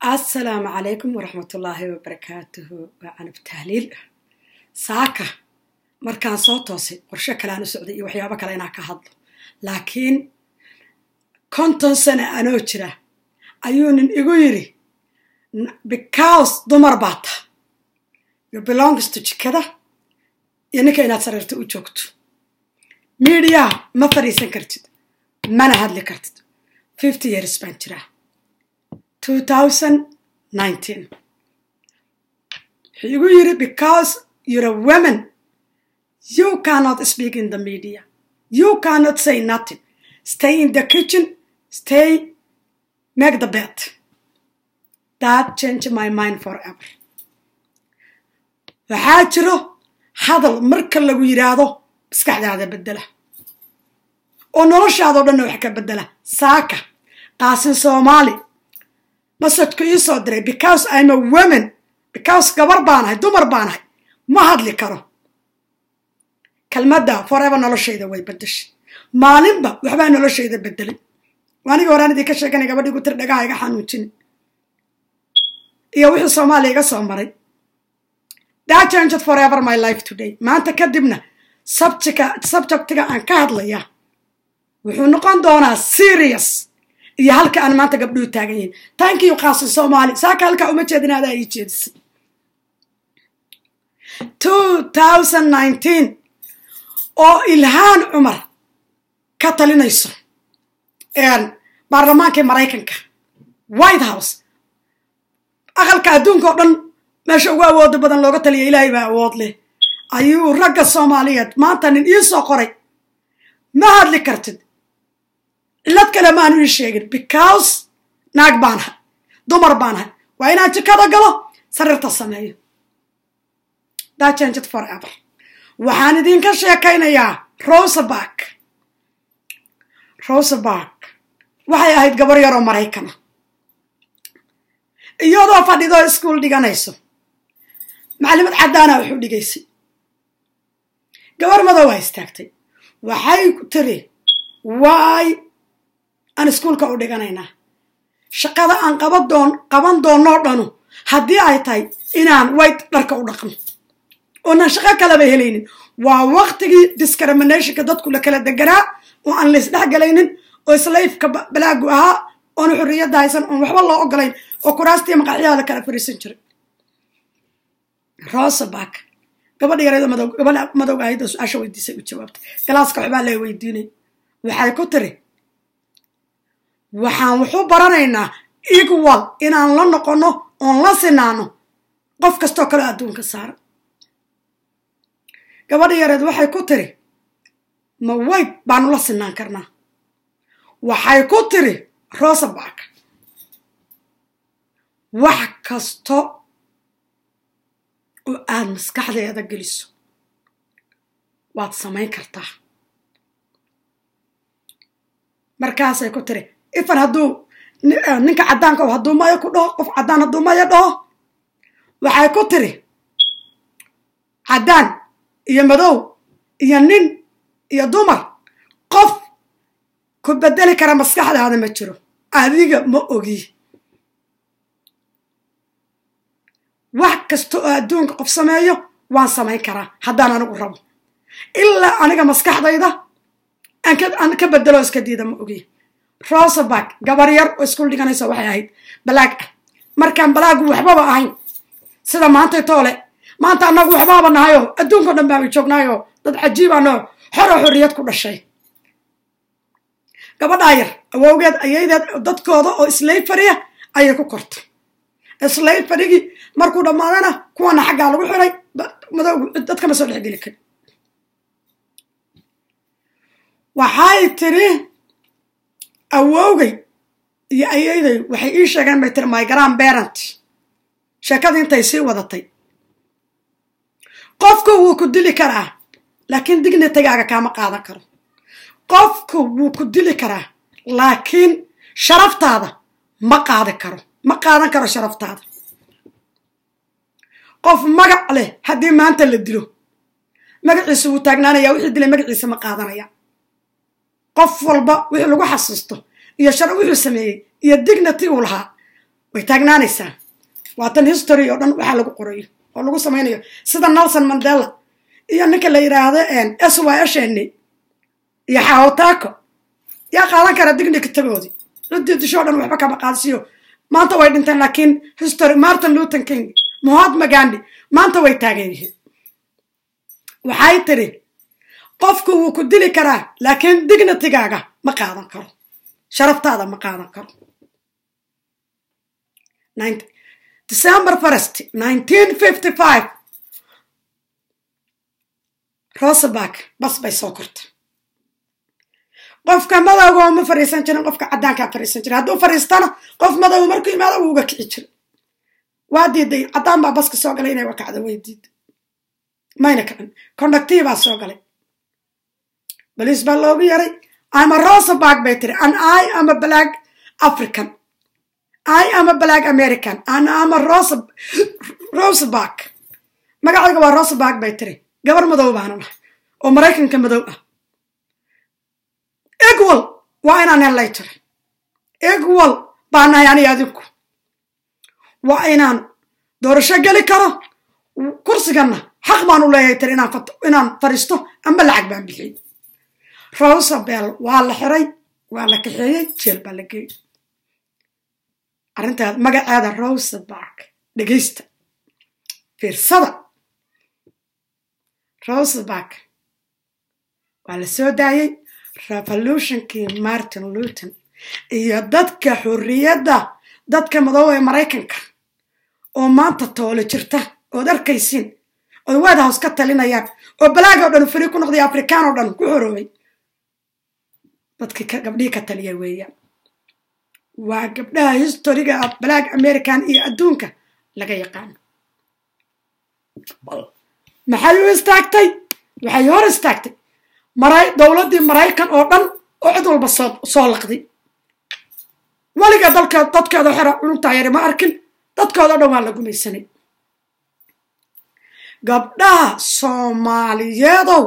assalaamu calaykum waraxmatullaahi wabarakaatuhu waa canab tahliil saaka markaan soo toosay qorshe kalean u socday iyo waxyaabo kale inaan ka hadlo laakiin konton sano anoo jira ayuu nin igu yidhi because dumar baa ta you belongs to jikada iyo ninka inaad sariirta u joogto midiyaa ma fadhiisan kartid mana hadli kartid fifty years baan jiraa wuxuu igu yiri because you're a woman you cannot speak in the media you cannot say nothing stay in the kitchen stay make the bed that change my mind forever waxaa jiro hadal marka lagu yidhaahdo maskaxdaada bedela oo noloshaadao dhanna wax ka bedela saaka qaasin soomaali masajku ii soo diray because im a woman because gabar baanahay dumar baanahay ma hadli karo kelmadda forever noloshayda way bedeshay maalinba waxbaa noloshayda bedelay anigi horaan idin ka sheeganay gabadhii gu tir dhagaha iga xanuujin iyo wixii soomaaliya iga soo maray that changed forever my life today maanta kadibna subjectiga aan ka hadlaya wuxuu noqon doonaa serious iyo halka aan maanta gabdhuhu taagan yihin tankiyu qaasin soomaali saaka halkaa uma jeedin adaa ii jeedisay oo ilhaan cumar ka talinayso baarlamaankii maraykanka white house aqalka adduunka oo dhan meesha ugu awooda badan looga taliya ilaahay baa awood leh ayuu ragga soomaaliyeed maanta nin ii soo qoray ma hadli kartid cillad kale maanu ii sheegin because naag baanahay dumar baanahay waa inaan jikada galo sariirta sameeyo that changed forever waxaan idinka sheekaynayaa rosebark rosebark waxay ahayd gabar yaroo maraykana iyadoo fadhidoo iskuol dhiganayso maclimad caddaana wuxuu dhigaysay gabar madow waa istaagtay waxay tiri waay aan iskuolka u dhiganaynaa shaqada aan qaban doonnoo dhanu haddii ay tahay inaan wayt dharka u dhaqno oonan shaqo kalaba helaynin waa waktigii discriminationka dadku la kala deganaa oo aan laysdhex galaynin oo slayfka balaagu ahaa oona xorriyadda haysan oon waxba loo ogolayn oo kuraastiiyo maqaxyaha la kala fariisan jiray rosebark gabadha yareedo madow gabadha madowga ahayda su-aasha weydiisay u jawaabtay galaaska waxbaa la weydiinay waxay ku tiri waxaan wuxu baranaynaa equal inaan la noqonno oon la sinaano qof kastoo kaleo adduunka saaran gabadha yareed waxay ku tiri ma wayb baanu la sinaan karnaa waxay ku tiri rosebark wax kasto oo aad maskaxdeeda geliso waad samayn kartaa markaasay ku tiri ifan hadduu ninka caddaanka o hadduu maya ku dhaho qof caddaan hadduu maya dhaho waxay ku tiri caddaan iyo madow iyo nin iyo dumar qof ku bedeli kara maskaxdaada ma jiro adiga ma ogi wax kasta oo adduunka qof sameeyo waan samayn karaa haddaan anigu rabo ilaa aniga maskaxdayda aan ka bedelo iska diida ma ogi rosebark gabar yar oo iskuul dhiganaysa waxay ahayd balaag ah markaan balaagu waxbaba ahayn sida maantay toole maanta annagu waxbaaba nahayoo adduunko dhan baanu joognaayoo dad cajiibaanoo xoroo xorriyad ku dhashay gabadhaa yar awowgeed ayaydeed dadkooda oo slayfariya ayay ku kortay slayfarigii markuu dhammaadana kuwana xaggaa lagu xiray madowgu dadkama soo dhexgeli karin waxay tiri awowgay iyo ayayday waxay ii sheegeen bay tiri my grand parent sheekadii intay sii wadatay qofku wuu ku dili karaa laakiin dignitagaaga kaama qaadan karo qofku wuu ku dili karaa laakiin sharaftaada ma qaadi karo ma qaadan karo sharaftaada qof magac leh haddii maanta la dilo magaciisa wuu taagnaanaya wixii dilay magaciisa ma qaadanaya qof walba wixii lagu xasuusto iyo shar wuxuu sameeyey iyo dignity uu lahaa way taagnaanaysaa waatan history oo dhan waxaa lagu qorayo oo lagu samaynayo sida nelson mandela iyo ninka la yidhaahdo s y sheni iyo xaawataako yaa qaadan kara dignikatagoodii ciddii disho o dhan waxba kama qaadsiyo maanta way dhinteen laakiin history martin luton king mahatma gandi maanta way taagan yihiin waxay tiri qofku wuu ku dili karaa laakiin dignitigaaga ma qaadan karo sharaftaada ma qaadan karo december first nineteen fifty five roseback bas bay soo kortay qofka madowga ma fariisan jirin qofka caddaankaa fariisan jira hadduu fariistana qof madow markuu imaado wuu uga kici jira waa diiday caddaan baa baska soo galay inay wakacdo way diiday mayna kicin conductii baa soo galay baliis baa loogu yaray ama roseback bay tiri an i am a black african i am a black american an ama rose roseback magacayga waa roseback bay tiri gabar madow baana nahay oo maraykanka madow ah egwal waa inaan hellay tiri egwal baa nahay aniga adinku waa inaan doorasho geli karo kursiganna xaq baan u leeyahay tiri inaan fariisto amba lacag baan bixiyey rosabel waa la xiray waa la kaxeeyey jeel baa la geeyey arrintaad magaceeda rosebark dhegaysta fiirsada rosebark waa la soo daayey revolutionkii martin luton iyo dadka xorriyadda dadka madow ee maraykanka oo maanta toole jirta ood arkaysiin ood white house ka talinayaan oo balaag oo dhan fari ku noqday afrikaan oo dhan ku xoroobay dadkii gabdhihii ka taliya weeyaan waa gabdhaha historiga balaag american iyo adduunka laga yaqaano maxay u istaagtay waxay hor istaagtay dowladdii maraykan oo dhan oo cid walba soo laqday weliga dalka dadkeeda xera cunugtaa yari ma arkin dadkooda o dhan waa la gumaysanay gabdhaha soomaaliyeedow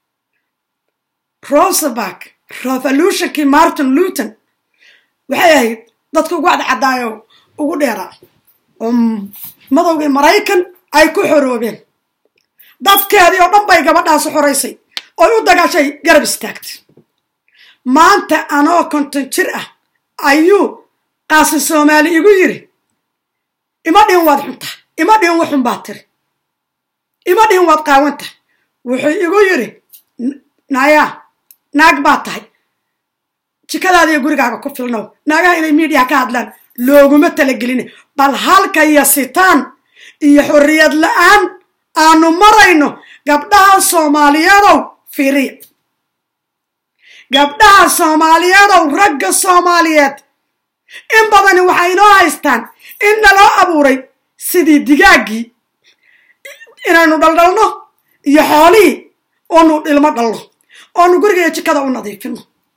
roseback revolutionkii martin luton waxay ahayd dadka ugu cadcadaayo ugu dheeraa oo madowgii maraykan ay ku xoroobeen dadkeedii oo dhan bay gabadhaasi xoraysay oy u dagaashay garab istaagtay maanta anoo konton jir ah ayuu qaasi soomaali igu yiri ima dhihin waad xunta ima dhihin waxun baad tiri ima dhihin waad qaawanta wuxuu igu yiri naya naag baad tahay jikadaada iyo gurigaaga ku filnow naagaha inay miidiya ka hadlaan looguma talagelin bal halka yasitaan iyo xorriyad la-aan aanu marayno gabdhaha soomaaliyadow fiiriya gabdhaha soomaaliyadow ragga soomaaliyeed in badani waxay inoo haystaan in naloo abuuray sidii digaaggii inaynu dhaldhalno iyo xoolihii oonu dhilmo dhalno oonu guriga iyo jikada u nadiifino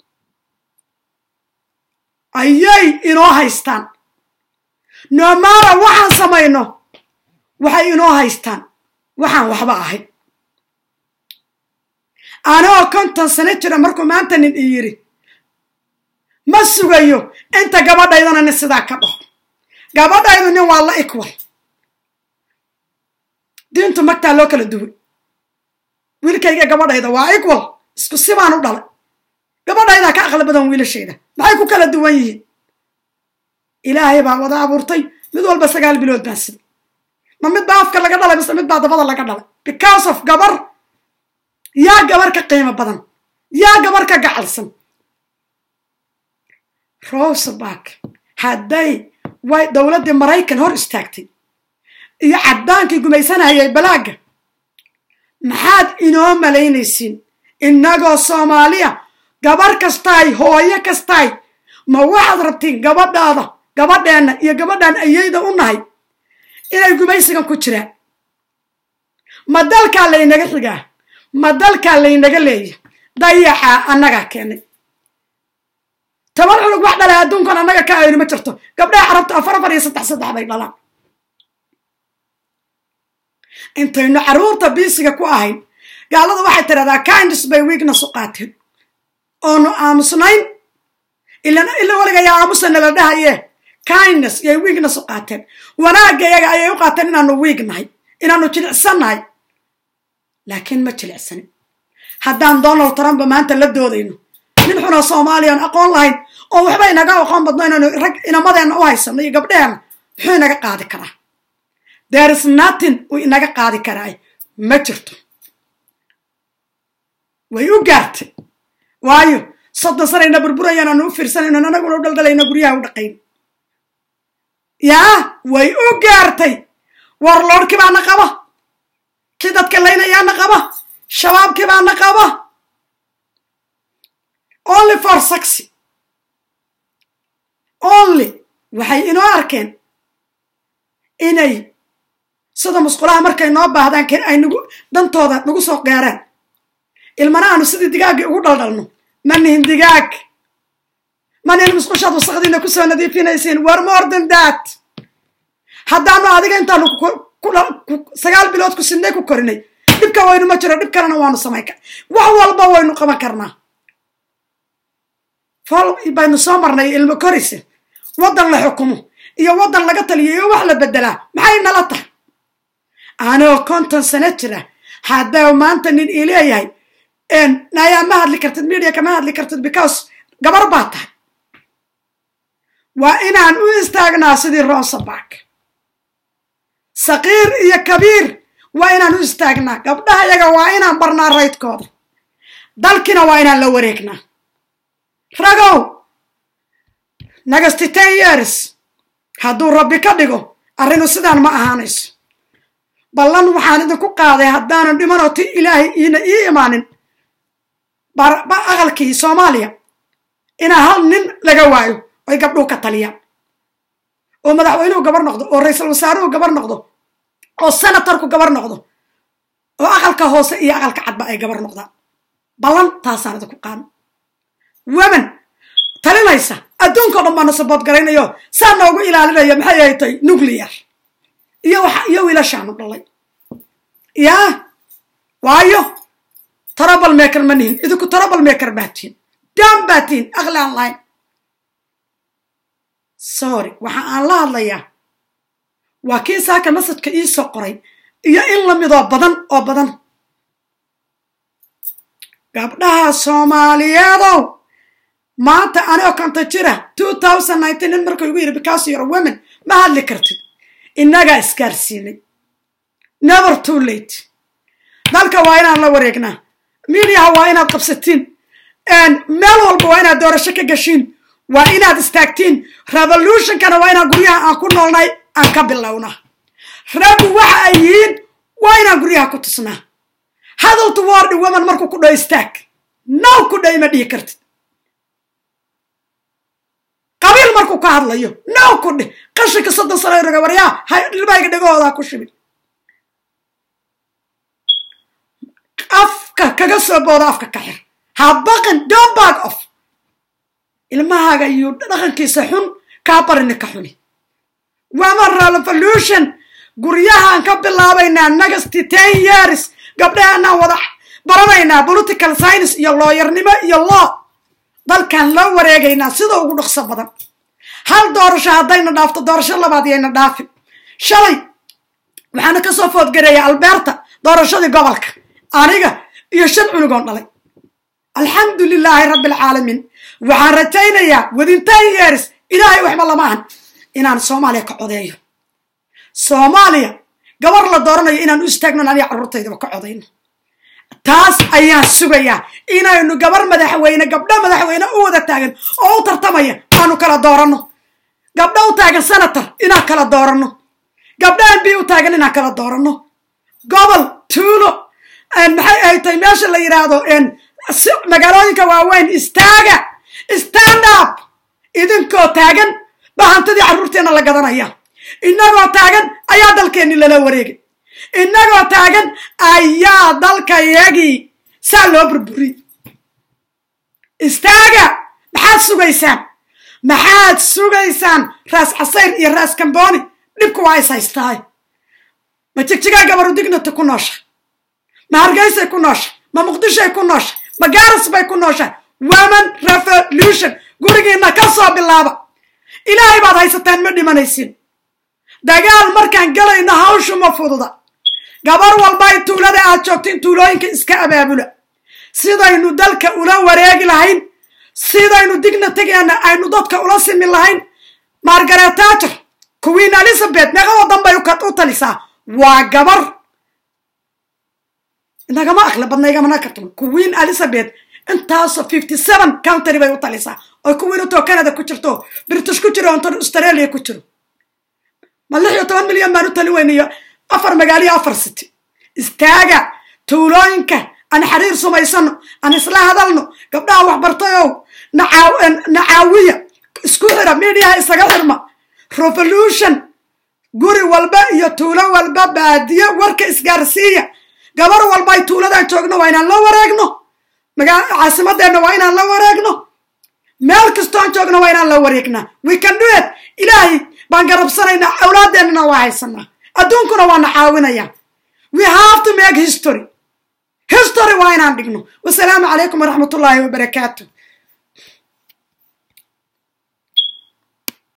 ayay inoo haystaan noomara waxaan samayno waxay inoo haystaan waxaan waxba ahayn anoo konton sano jira markuu maanta nin i yidhi ma sugayo inta gabadhaydana nin sidaa ka dhaho gabadhaydu nin waa la ikwal diintu magtaa loo kala duway wiilkayga gabadhayda waa ikwal isku sibaan u dhalay gabadhaydaa ka aqli badan wiilashayda maxay ku kala duwan yihiin ilaahay baa wada abuurtay mid walba sagaal bilood baan siday ma mid baa afka laga dhalay mise mid baa dabada laga dhalay because of gabar yaa gabar ka qiimo badan yaa gabar ka gacalsan roseback hadday way dowladdii maraykan hor istaagtay iyo caddaankii gumaysanayay balaagga maxaad inoo malaynaysiin innagoo soomaaliya gabar kastaay hooyo kastaay ma waxaad rabtiin gabadhaada gabadheenna iyo gabadhaan ayayda u nahay inay gumaysigan ku jiraan ma dalkaa laynaga xigaa ma dalkaa laynaga leeya dayaxaa annagaa keenay toban cunug wax dhalay adduunkan annaga ka ayni ma jirto gabdhaha carabta afar afar iyo saddex saddex bay dhalaan intaynu carruurta biisiga ku ahayn gaalada waxay tidhahdaa kindis bay weakness u qaateen oonu aamusnayn ila weliga yaa aamusa nala dhahaye kindness iyay wiignes u qaateen wanaagga iyaga ayay u qaateen inaanu wiig nahay inaanu jilicsan nahay laakiin ma jilicsanin haddaan donald trump maanta la doodayno nin xunoo soomaaliyan aqoon lahayn oo waxba inaga aqoon badno inaynu rag inamadeenna u haysano iyo gabdheheenna muxuu inaga qaadi karaa there is nothing uu inaga qaadi karaa ma jirto way u gaartay waayo soddon sanayna burburayaan aanu u fiirsanayno anaguna u dhaldhalayno guryaha u dhaqayn yaa way u gaartay warloodhkii baana qaba kii dadka laynayaana qaba shabaabkii baana qaba only for saxy only waxay inoo arkeen inay sida musqulaha markay noo baahdaan ken ay nagu dantooda nagu soo gaaraan ilmana aanu sidii digaaggii ugu dhaldhalno ma nihin digaag ma nihin musqushaad wasaqdiina kusoo nadiifinaysiin war more than that haddaanu adiga intaanu sagaal bilood ku sidnay ku korinay dhibka waynu ma jiro dhib kalena waanu samayn kar wax walba waynu qaban karnaa fol baynu soo marnay ilmo korise waddan la xukumo iyo waddan laga taliyo iyo wax la bedelaa maxay nala tahay anoo konton sano jira haddaa maanta nin ii leeyahay nayaa ma hadli kartid media kama hadli kartid because gabar baa tahay waa inaan u istaagnaa sidii ronsabak saqiir iyo kabiir waa inaan u istaagnaa gabdhaha yaga waa inaan barnaa raydkooda dalkina waa inaan la wareegnaa ragow nagasti ten years hadduu rabbi ka dhigo arrinu sidaan ma ahaanayso ballan waxaan idinku qaaday haddaanan dhimanoo ti ilaahay iina ii imaanin aqalkii soomaaliya inaa hal nin laga waayo oy gabdhuhu ka taliyaan oo madaxweynuhu gabar noqdo oo ra-iisul wasaaruhu gabar noqdo oo senatarku gabar noqdo oo aqalka hoose iyo aqalka cadba ay gabar noqdaan ballan taasaan idinku qaano women talinaysa adduunka o dhan baana sabood garaynayo saa noogu ilaalinaya maxay ay tahay nuclear iyo waxa iyo wiilashaanu dhalay yaa waayo trabal maker ma nihin idinku trabal maker baa tihin daan baa tihin aqli aan lahayn sorry waxa aan la hadlayaa waa kii saaka masajka ii soo qoray iyo in lamidoo badan oo badan gabdhaha soomaaliyeedow maanta anoo konta jira two thousand nineteen nin markuu igu yidhi because you're women ma hadli kartid innagaa isgaarsiinay never too late dalka waa inaan la wareegnaa mediaha waa inaad qabsatiin meel walba waa inaad doorasho ka gashiin waa inaad istaagtiin revolutionkana waa inaan guryaha aan ku noolnay aan ka bilownaa raggu waxa ay yihiin waa inaan guryaha ku tusnaa hadal toward woman markuu ku dho istaag now ku dho ima dhihi kartid qabiil markuu ka hadlayo now ku dheh qashinka soddon sano roga waryaa dhilbayga dhegahoodaa ku shibin afka kaga soo boodo afka ka xir ha baqin don't back off ilmahaaga iyo dhaqankiisa xun kaa barina ka xuni waman revolution guryahaan ka bilaabaynaa negasty ten years gabdhahaanaan wada baranaynaa political science iyo looyarnimo iyo law dalkaan loo wareegaynaa sida ugu dhaqso badan hal doorasho haddayna dhaafto doorasho labaad yayna dhaafin shalay waxaana ka soo foodgareeya alberta doorashadii gobolka aniga iyo shan cunugoon dhalay alxamdu lilaahi rabbi alcaalamiin waxaan rajaynayaa within ten years ilaahay waxba lama ahan inaan soomaaliya ka codeeyo soomaaliya gabar la dooranayo inaan u istaagnon aniga carruurtaydaba ka codayno taas ayaan sugayaa inaynu gabar madaxweyne gabdho madaxweyne u wada taagan oo u tartamaya aanu kala dooranno gabdho u taagan senator inaan kala dooranno gabdho m b u taagan inaan kala dooranno gobol tuulo maxay ay tahay meesha la yidhaahdo magaalooyinka waaweyn istaaga stand up idinkoo taagan ba hantidii carruurteenna la gadanaya innagoo taagan ayaa dalkeenni lala wareegay innagoo taagan ayaa dalkayagii saa loo burburiyey istaaga maxaad sugaysaan maxaad sugaysaan raas casayr iyo raas kamboni dhibku waa is haystaay ma jigjigaa gabaru dignata ku noosha ma hargeysay ku noosha ma muqdishoay ku noosha ma gaaras bay ku nooshaa woman revolution gurigiina ka soo bilaaba ilaahay baad haysataan ma dhimanaysin dagaal markaan galayno hawshu ma fududa gabar walba ay tuulada aad joogto in tuulooyinka iska abaabula sidaynu dalka ula wareegi lahayn sidaynu digna tegeena aynu dadka ula simin lahayn margaret tajer queen elizabeth meeqa wadan bay u talisaa waa gabar nagama aqli badna igamana karto queen elizabeth intaasoo fifty seven country bay u talisaa oy queen utoo canada ku jirto british ku jiro onto australia ku jiro ma lix iyo toban milyan baan u tali weynayo afar magaaliyo afar city istaaga tuulooyinka aan xiriir sumaysano aan isla hadalno gabdhaha waxbartayow nacaawiya isku xira midiyaha isaga xirma revolution guri walba iyo tuulo walba baadiyo warka isgaarsiiya gabar walba ay tuuladan joogno waa inaan la wareegno caasimadeenna waa inaan la wareegno meel kastoon joogno waa inaan la wareegnaa we can do it ilaahay baan garabsanaynaa awlaadeennana waa haysanaa adduunkuna waana caawinaya we have to make history history waa inaan dhigno wasalaamu calaykum waraxmat ullaahi wabarakaatu